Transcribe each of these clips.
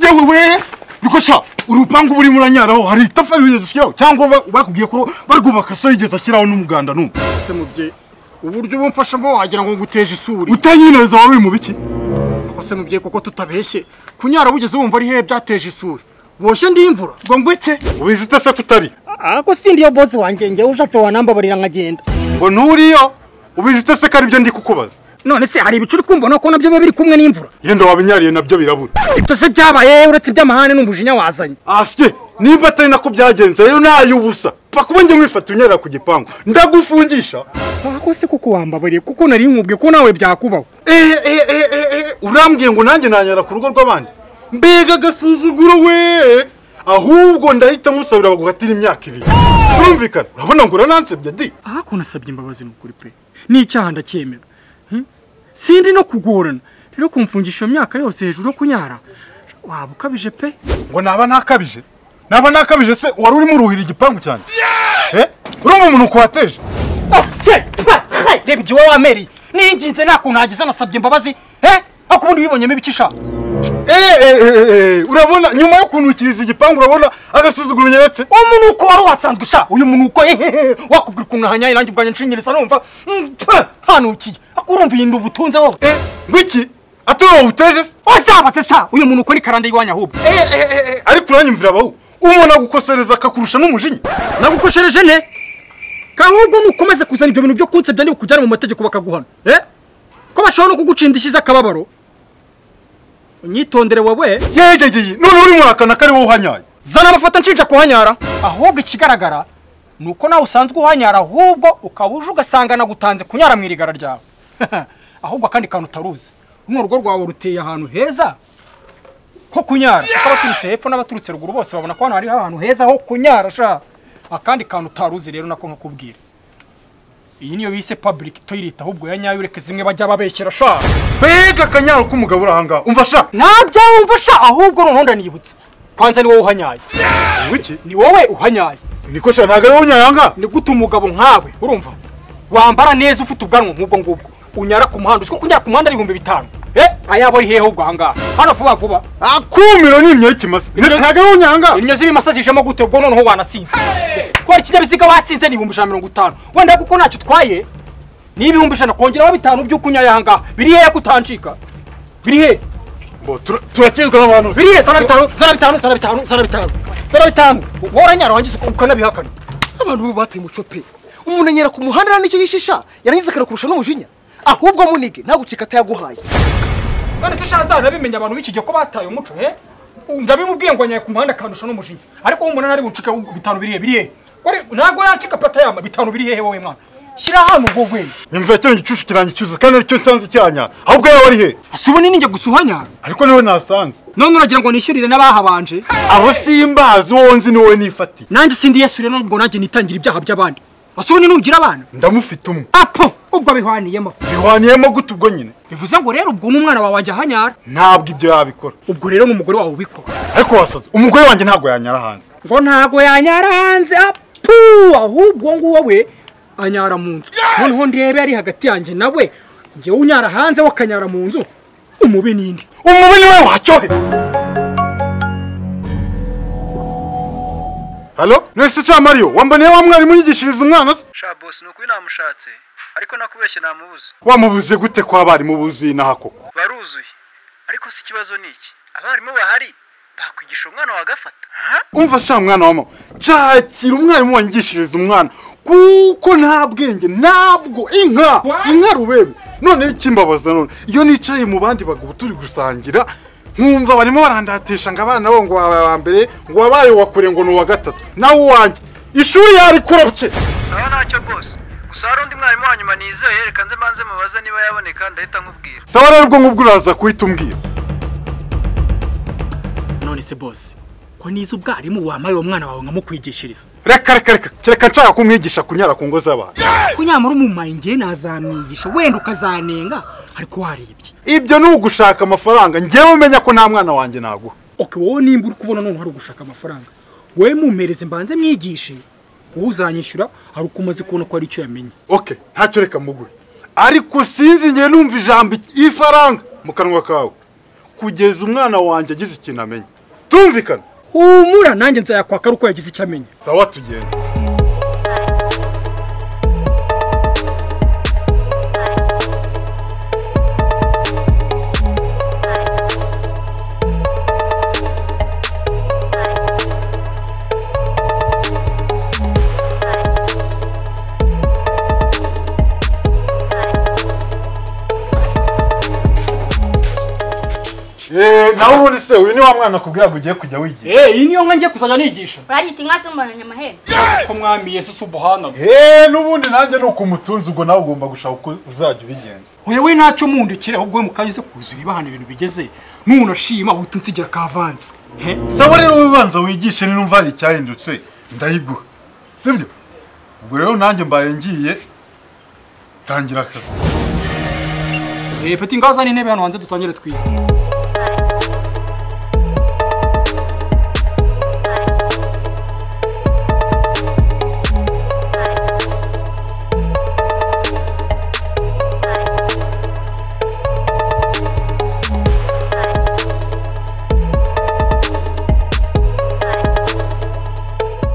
yewe we rwose urupangu burimo uranyaraho hari itafari wigeze ushyiraho cyangwa bakubwiye ko barwubaka so yigeze ashyiraho n'umuganda n'umwe ese mubyeyi uburyo uba mfashamo wagira ngo nguteje isuri utayineza wawe mu biki ese mubyeyi kuko tutabeshye kunyara wigeze wumva ari hehe byateje isuri boshye ndi imvura ngo ngweke wize utase kutari ako si ndiyo bosi wanjye njyewe ushatse wanambabarira nkagenda ngo nturiyo ubizi utase ko aribyo ndi kukubaza none se hari ibicu uri kumva ko nabyo biba biri kumwe n'imvura yenda wabinyariye nabyo birabura ibyo se byabaye uretse iby'amahane n'umujinya wazanye asye nimba atari nako byagenze rero nay'ubusa pfa kuba njye mwifata unyerera ku gipangu ndagufungisha ako se kuko wambabariye kuko nari nkubwiye ko nawe byakubaho eee eee eee urambwiye ngo nanjye nanyara ku rugo rw'abandi mbega agasuzuguro we ahubwo ndahita nkusabira baguhatira imyaka ibiri birumvikana urabona ngo uranansebye di aha ko nasabye imbabazi ni ukuri pe n'icyaha ndacyemera Hmm? sindi no kugorana rero kumfungisha iyo myaka yose hejuru yo kunyara waba ukabije pe ngo naba ntakabije naba ntakabije se wari urimo uruhira igipangu cyane Eh? urumva umuntu ukuhateje reba igihe wowe wamereye ninginze nta kuntu hagize nasabye imbabazi eh ariko ubundi wibonyemo ibice ishaka Eee, eee, eee, urabona nyuma yo kuntukiriza igipangu urabona agasuzuguro unyeretse umuntu uko wari wasanzwe usha uyu muntu uko hehehe wakubwira ukuntu ahanyaye nanjye ubwanjye nshinyiriza numva mm, pah, hanukiye ariko urumva iyi ubutunze wowe Eh, ngwiki atari wowe uteje se wazabaze sha uyu muntu uko ni karande y'iwanyu ahubwo Eh, eh, eh, eh, ariko uranyumvira abahu umuntu agukosereza akakurusha n'umujinya nagukoshereje ne kahubwo nukomeze kuzana ibyo bintu byo kunsebya ndi bukujyane mu mategeko bakaguhana eh ko bashobora no kugucinda ishyize akababaro unyitondere wowe yegegeye none urimo urahakana ko ari wowe uhanyaye zana amafoto nshinja kuhanyara ahubwo ikigaragara ni uko nawe usanzwe uhanyara ahubwo ukaba uje ugasanga nagutanze kunyara mu irigara ryawe ahubwo akandi kantu utaruzi runo rugo rwawe ruteye ahantu heza ho kunyara kuko abaturutse hepfo n'abaturutse ruguru bose babona ko hano hariho ahantu heza ho kunyara sha akandi kantu utaruzi rero nako nkakubwira iyi niyo bise public toilet ahubwo ya nyayo ureke zimwe bajya babeshyera sha mbega akanyaro k'umugabo uri ahangaha umva sha ntabyo wumva sha ahubwo noneho ndanibutse kwanza ni wowe uhanyaye wiki ni wowe uhanyaye niko sha ntabwo ari wowe unyara ahangaha ni gute umugabo nkawe urumva wambara neza ufite ubwanwa nk'ubwo ngubwo unyara ku muhanda uziko kunyara ku muhanda ari ibihumbi bitanu eh ayabo ari hehe ahubwo ahangaha hano vuba vuba akumiro ni imyo y'ikimasa Imyo- ntabwo ari wowe unyara ahangaha inyo z'ibimasa zijemo gute ubwo noneho wanasinze kubera ikinyabiziga wasinze ni ibihumbi ijana na mirongo itanu wenda kuko ntacyo utwaye ni ibihumbi ijana kongeraho bitanu by'uko unyaye ahangaha biri hehe ko utancika biri hehe Bo, tura- turakizwa n'abantu biri hehe zana bitanu zana bitanu zana bitanu zana bitanu zana bitanu wowe uranyara wangiza uka- ukanabihakana abantu bo bateye umuco pe umuntu anyera ku muhanda nicyo yishisha yarangiza akanakurusha n'umujinya ahubwo munige ntagucika atayaguhaye none se shaza urabimenya abantu b'iki gihe ko bataye umuco he ndabimubwiye ngo nyaye ku muhanda akandusha n'umujinya ariko umuntu ari buncike bitanu biri he biri hehe Wari- ntabwo yancika pata yama bitanu biri hehe wowe mwana shyira hano ubwo bwenge nyumvira kino gicucu kirange cyuzuye kandi aricyo nsanze cyanyara ahubwo yawe ari hehe ese ubu ninjye gusa uhanyara ariko niwe nasanze none uragira ngo nishyurire n'abahabanje abo simbazi wowe nzi ni wowe nifatiye nanjye sindi yesu rero ngo nanjye nitangira ibyaha by'abandi ese ubu ni nugira abana ndamufite umwe apo ubwo abihwaniyemo bihwaniyemo gute ubwo nyine bivuze ngo rero ubwo n'umwana wawe wajya ahanyara ntabwo ibyo yabikora ubwo rero n'umugore wawe ubikora ariko wasaze umugore wanjye ntabwo yanyara hanze ngo ntago yanyara hanze apu ahubwo nguwo we anyara mu nzu noneho ndebe ari hagati yanjye nawe njyewe unyara hanze we akanyara mu nzu umubi n'indi umubi niwe wacyohe halo nese cya mariyo wamboneye wa mwarimu yigishiriza umwana se sha bosi ni ukuri namushatse ariko nakubeshye namubuze wamubuze gute ko abarimu buzuye inaha koko baruzuye ariko si ikibazo ni iki abarimu bahari bakwigisha umwana wagafata ha? umva sha mwana wama nshakira umwarimu wangishiriza umwana kuko nta bwenge ntabwo inka What? inka rubebe noneho ikimbabaza none iyo nicaye mu bandi bagabo turi gusangira nkumva barimo barandatisha ngo abana bo ngo wabaye wa mbere ngo wabaye uwa kure ngo ni uwa gatatu nawe uwanjye ishuri yarikora sawa ntacyo bosi gusa hari undi mwarimu wa nyuma nizeye reka nze mbanze mubaze niba yaboneka ndahita nkubwira sawa rero ubwo ngubwo uraza kuhita umbwira none se bose ko nize ubwarimu wamara uwo mwana wawe nkamukwigishiriza reka reka reka kereka nshaka kumwigisha kunyara ku ngo z'abantu ko nyamara umumaye ngewe nazamwigisha wenda ukazanenga ariko warebye ibyo ni ugushaka amafaranga ngewe umenya ko nta mwana wanjye naguha oke wowe nimba uri kubona noneho hari ugushaka amafaranga wowe mumpereze mbanze mwigishe wowe uzanyishyura hari uko umaze kubona ko hari icyo yamenye oke ntacyo reka muguhe ariko sinzi ngewe numva ijambo iki- ifaranga mu kanwa kawe kugeza umwana wanjye agize ikintu amenya tumvikana humura nanjye nzayakwaka ari uko yagize icyo amenya sawa tugenda nawe ubundi se uyu ni wa mwana akubwira ngo ugiye kujya wigira Eh, iyi niyo nka ngiye kuzajya nigisha uragita inka zimbonanye amahembe ko mwami yesu subuhana eee n'ubundi nanjye ni uko umutunzi ubwo nawe ugomba gushaka uko uzajya ubigenza hoya we ntacyo mundikira ahubwo we mu kanya uze kuzura ibahana ibintu bigeze n'umuntu ashima ubutu nsigira kavanze he sawa rero wowe ubanza wigishe n'inumva hari icyahindutse ndayiguha sibyo ubwo rero nanjye mbaye ngiye tangira akazi Eh, peti ngaho uzane intebe hano hanze dutangire twige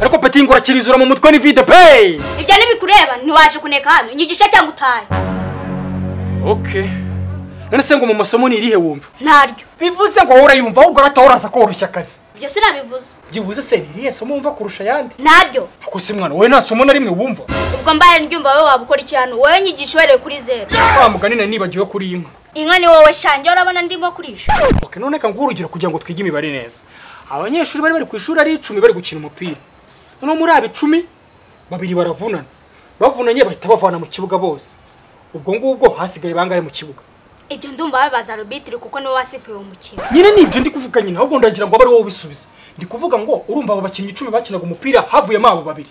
ariko peti ngo urakirizura mu mutwe ni vide peyi ibyo ntibikureba ntiwaje kuneka hano nyigisha cyangwa utahe okay none se ngo mu masomo ni irihe wumva ntaryo bivuze ngo wowe urayumva ahubwo urataha uraza koroshya akazi ibyo sinabivuze byibuze se ni irihe somo wumva kurusha ayandi ntaryo ako se mwana wowe nta somo na rimwe wumva ubwo mbaye ndyumva wowe waba ukora iki hano wowe nyigisha uhereye kuri zeru wa mugani nari nibagiwe kuri inka inka ni wowe shange urabona ndimo kurisha okay, none reka nguhe urugero kugira ngo twige imibare neza abanyeshuri bari bari ku ishuri ari icumi bari gukina umupira noneho muri aba icumi babiri baravunana bavunanye bahita bavana mu kibuga bose ubwo ngubwo hasigaye bangahe mu kibuga ibyo ndumva babibaza robitiri kuko niwe wasifuye uwo mukino nyine ni ibyo ndi kuvuga nyine ahubwo ndagira ngo abe ari wowe ubisubize ndi kuvuga ngo urumva aba bakinnyi icumi bakinaga umupira havuyemo abo babiri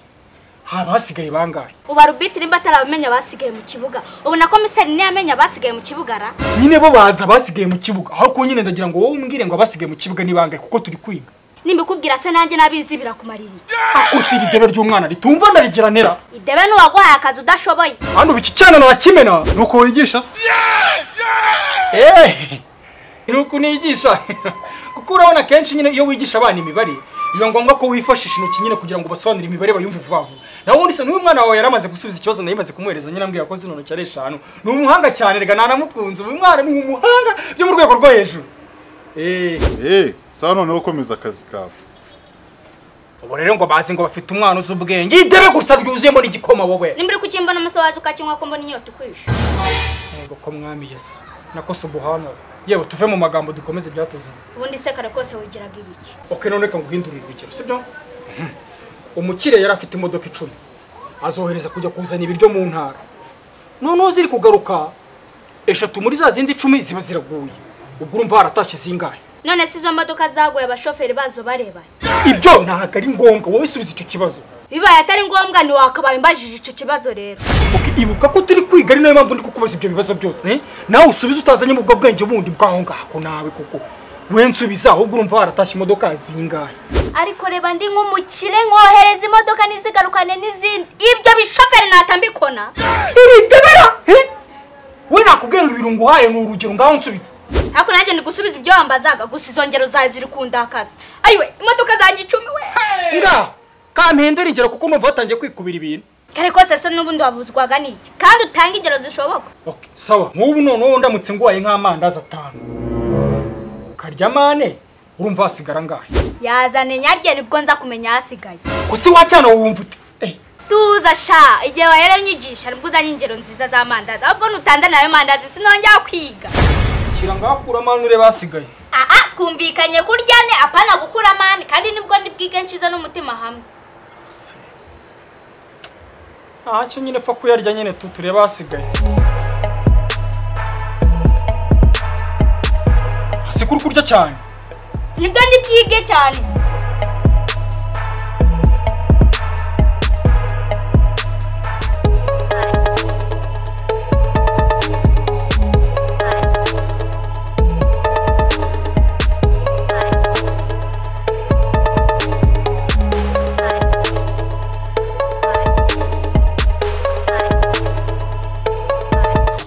haba hasigaye bangahe uba robitiri mba atarabamenya abasigaye mu kibuga ubona ko miseri niyo amenya abasigaye mu kibuga ra nyine bo baza abasigaye mu kibuga aho ku nyine ndagira ngo wowe umbwire ngo abasigaye mu kibuga ni bangahe kuko turi kwiga nimbikubwira se nanjye n'abizi birakumarira iki? akusi iri debe ry'umwana ritumva ndarigeranera idebe n'uwaguhaye akazi udashoboye hano ubu iki cyana nakimena nuko wigisha se eee ni uku nigisha kuko urabona akenshi nyine iyo wigisha abana imibare biba ngombwa ko wifashisha intoki nyine kugira ngo basobanure imibare bayumve vuba vuba nawe ubundi se n'uyu mwana wawe yari amaze gusubiza ikibazo nari maze kumuhereza nyine ambwira ko zino ntoki ari eshanu ni umuhanga cyane rega nanamukunze uyu mwana ni umuhanga byo mu rwego rwo hejuru eee eee sawa noneho ukomeza akazi kawe ubu rero ngo bazi ngo bafite umwana uzi ubwenge idebe gusa ryuzuyemo n'igikoma wowe nimburi kukimbona umunsi wacu ukakinywa ko mbona inyota ukwisha Yego ko mwami yesu nakosa ubuhanga yewe tuve mu magambo dukomeze ibyatuzanye ubundi se kare kose wigiraga ibiki ok none reka nguhindurire urugero sibyo umukire yari afite imodoka icumi azohereza kujya kuzana ibiryo mu ntara noneho ziri kugaruka eshatu muri za zindi icumi ziba ziraguye ubwo urumva haratashye zingahe none se izo modoka zaguye abashoferi bazo bareba ibyo ntabwo ari ngombwa wowe subiza icyo kibazo bibaye atari ngombwa ntiwakabaye imbajije icyo kibazo rero Ok, ibuka ko turi kwiga ari nayo mpamvu ndi kukubaza ibyo bibazo byose eh? nawe usubize utazanye mu bwo bwenge bundi bwaho ngaho nawe kuko we nsubiza ahubwo urumva haratashye imodoka zingahe ariko reba ndi nk'umukire nkohereza imodoka ntizigarukane n'izindi ibyo bishoferi natambikona iridebera eh? we nakubwiye ngo ibirungo uhaye ni urugero ngaho nsubiza ariko nanjye ndi gusubiza ibyo wambazaga gusa izo ngero zawe ziri kundakaza ayiwe imodoka zanjye icumi we ngaho kampenda urugero kuko numva watangiye kwikubira ibintu kare kose se n'ubundi wabuzwaga n'iki kandi utange ingero zishoboka okay sawa nk'ubu noneho ndamutse nguhaye nk'amandazi atanu ukarya amane urumva hasigara angahe yazane nyarye nibwo nza kumenya ahasigaye gusa iwacyana wumva uti eh, tuza sha igihe warero nyigisha nibwo uzanye ingero nziza z'amandazi ahubwo nutanze nayo mandazi sinongera kwiga shyira ngaho kura amane urebe ahasigaye aha twumvikanye kurya ne apana gukura amani kandi nibwo ndibwige nshize n'umutima hamwe ntacyo nyine pfa kuyarya nyine tu turebe ahasigaye hasi kuri kurya cyane nibwo ndibwige cyane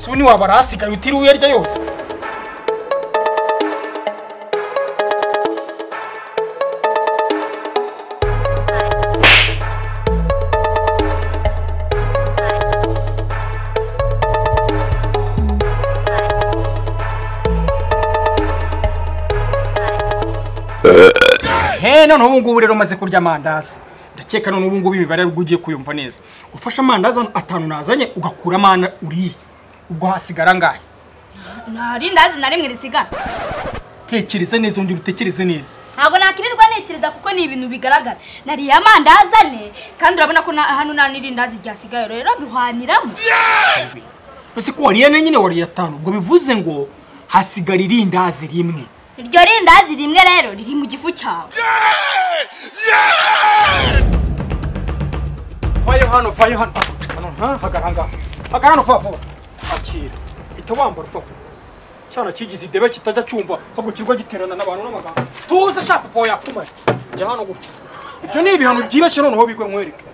si we ntiwabara ahasigaye utiriwe uyarya yose he none ubu ngubu rero maze kurya amandazi ndakeka none ubu ngubu imibare ubwo ugiye kuyumva neza ufashe amandazi atanu nazanye ugakura amana uriye ubwo hasigara angahe nta rindazi na rimwe risigara tekereza neza undi utekereze neza ntabwo nakirirwa ntekereza kuko ni ibintu bigaragara nariye amandazi ane kandi urabona ko na- hano nta n'irindazi ryasigaye rero bihwaniramo ese ko wariye ane nyine wariye atanu ubwo bivuze ngo hasigara irindazi rimwe iryo rindazi rimwe rero riri mu gifu cyawe vayo hano vayo hano Ah, hano nta hagara ngaha hagara hano vuba vuba akira ita wambara vuba vuba cyana kigize idebe kitajya cyumva ahubwo kirwa giterana n'abantu n'amagambo tuze shaka uko yakumaye jya hano gutya ibyo ni ibihano byibeshye noneho bigwe nkwereke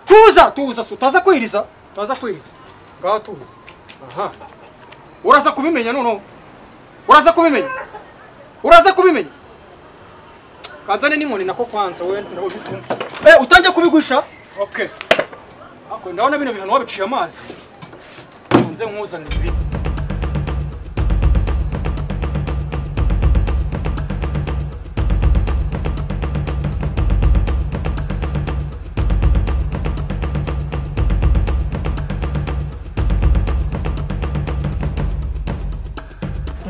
tuza tuza si utaza kwiriza utaza kwiriza ngaha tuza aha uraza kubimenya noneho uraza kubimenya uraza kubimenya kanzane n'inkoni nako kwanza we nabo bitumva eh utangiye kubigusha okay ako ndabona bino bihano wabiciye amazi nze nkuzanira ibi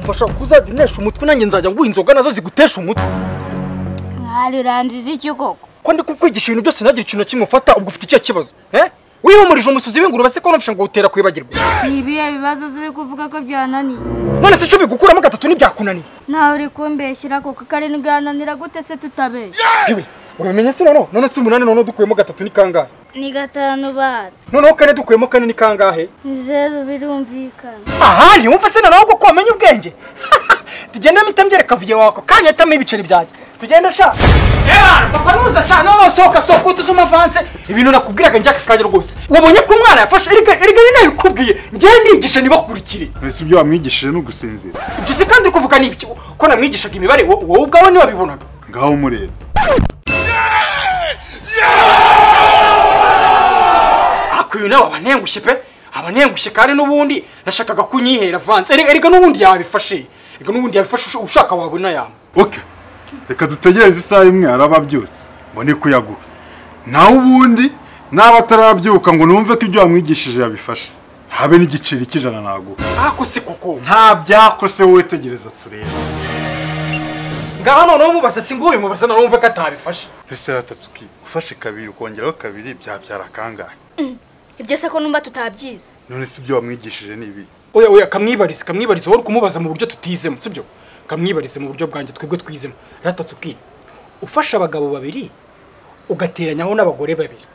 mfasha kuzajya unesha umutwe nanjye nzajya nguha inzoga nazo zigutesha umutwe mwarirandiza iki koko ko ndi kukwigisha ibintu byose ntagire ikintu na kimwe ufata ubwo ufite ikihe kibazo eh wihumurije umusuzi w'ingurube se ko nufisha ngo utera kwibagirwa ni ibihe bibazo ziri kuvuga ko byananiye none se icyo bigukuramo gatatu ntibyakunaniye ntawe uri kumbeshyira kuko karindwi yananira gute se tutabeshya yewe urabimenya se noneho none se umunani noneho dukuyemo gatatu ni kangahe ni gatanu bara noneho kane dukuyemo kane ni kangahe ni zeru birumvikana aha ntiwumva se noneho ko wamenya ubwenge tugende mitambyereka vuye wako kanya atamo ibiceri byanjye tugende sha eba papa nuza sha noneho sohoka sohoka utuze umavanse ibintu nakubwiraga njyaka kanya rwose wabonye ko umwana yafashe erega erega ni nawe ukubwiye njyewe ndigisha ntibakurikire si ibyo wamwigishije ni ugusinzira ibyo se kandi uri kuvuga ni ibiki ko namwigishaga imibare wo- wowe ubwawe ntiwabibonaga ngaho umureba ariko uyu nawe aba antengushye pe aba antengushye kandi n'ubundi nashakaga kunyihera vanse erega erega n'ubundi yabifashe erega n'ubundi yabifashe ushaka wabona yamwe oke reka dutegereze isaha imwe araba abyutse mbone kuyaguha nawe ubundi naba atarabyuka ngo numve ko ibyo wamwigishije yabifashe habe n'igiceri cy'ijana naguha ako se koko nta byakose wowe tegereza turebe ngaha noneho mubaza si ngo bimubaza nawe wumve ko atabifashe ese ratatsuki ufashe kabiri ukongeraho kabiri byabyara kangahe ibyo se ko numva tutabyize none si ibyo wamwigishije ni ibi oya oya kamwibarize kamwibarize wowe uri kumubaza mu buryo tutizemo sibyo kamwibarize mu buryo bwanjye twebwe twizemo ratatsuki ufashe abagabo babiri ugateranyaho n'abagore babiri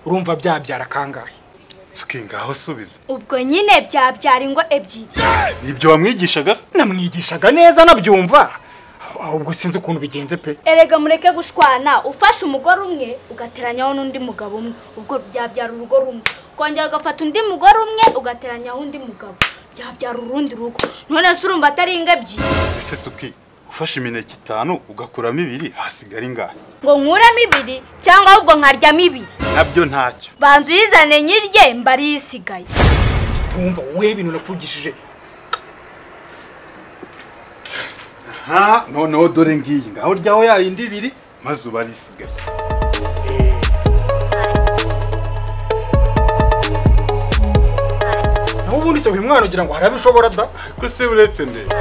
urumva byabyara kangahe tsuki ngaho subiza ubwo nyine byabyara ingo ebyiri ni ibyo wamwigishaga se namwigishaga neza nabyumva Ah, ubwo sinzi ukuntu bigenze pe erega mureke gushwana ufashe umugore umwe ugateranyaho n'undi mugabo umwe ubwo byabyara urugo rumwe ukongera ugafata undi mugore umwe ugateranyaho undi mugabo byabyara urundi rugo none se urumva atari ingo ebyiri ese tsuki ufashe imineke itanu ugakuramo ibiri hasigara ingahe ngo nkuremo ibiri cyangwa ahubwo nkaryamo ibiri nabyo ntacyo banza uyizane nyirye mbari isigaye wumva we ibintu nakwigishije ha noneho dore ngiyi ngaho ryaho yayindi ibiri maze ubarisigaye naho ubundi se uyu mwana ugira ngo hari abishobora da ariko se uretse ndebe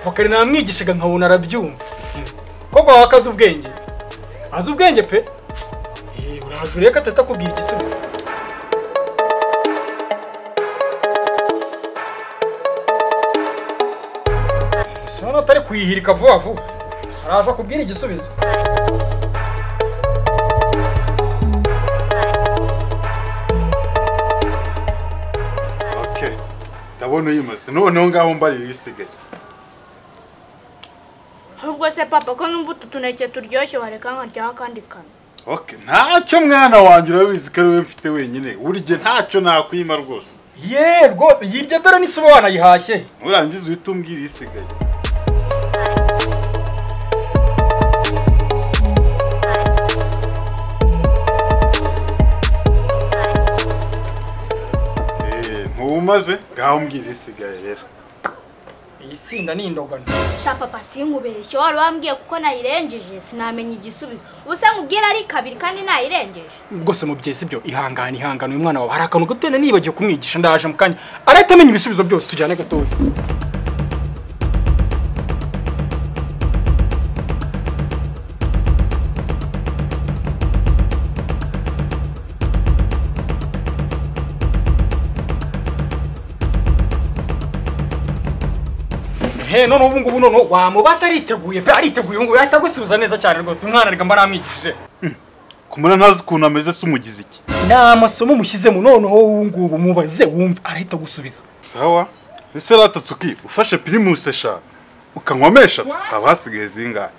vakari namwigishaga nkabona arabyumva koko wawe akazi ubwenge azi ubwenge pe Eh, urahajuriye ko atatakubwira igisubizo Gusa urabona atari kuyihirika vuba vuba araje akubwira igisubizo okay ndabona uyimaze noneho ngaho mbarira isigaye ahubwo se papa ko numva utu tuneke turyoshye wareka nkaryaho akandi kantu okay ntacyo mwana wanjye urabizi ko ari wowe mfite wenyine burya ntacyo nakwima rwose ye rwose iyi iryo dore n'isibo wanayihashye nurangiza uhite umbwira isigaye ntumaze ngaho mbwira isigaye rero iyi sinda ni indogano sha papa sinkubeshye wari wambwiye kuko nayirengeje sinamenya igisubizo ubu se nkubwira ari kabiri kandi nayirengeje rwose mubyeyi sibyo ihangane ihangane uyu mwana wawe hari akantu gato yari nibagiwe kumwigisha ndaje mu kanya arahita amenya ibisubizo byose tujyane gatoya he none ubu ngubu none wamubasa ariteguye pe ariteguye ubu ngubu yahita agusubiza neza cyane rwose umwana reka mba namwigishije kumara ntazi ukuntu ameze se umugize iki ni amasomo mushyizemo noneho ubu ngubu mubaze wumve arahita agusubiza sawa ese ratatse uki ufashe pirimusi eshanu ukanywamesha haba hasigaye zingahe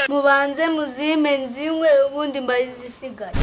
mubanze muzime nzinywe ubundi mbayizisigaye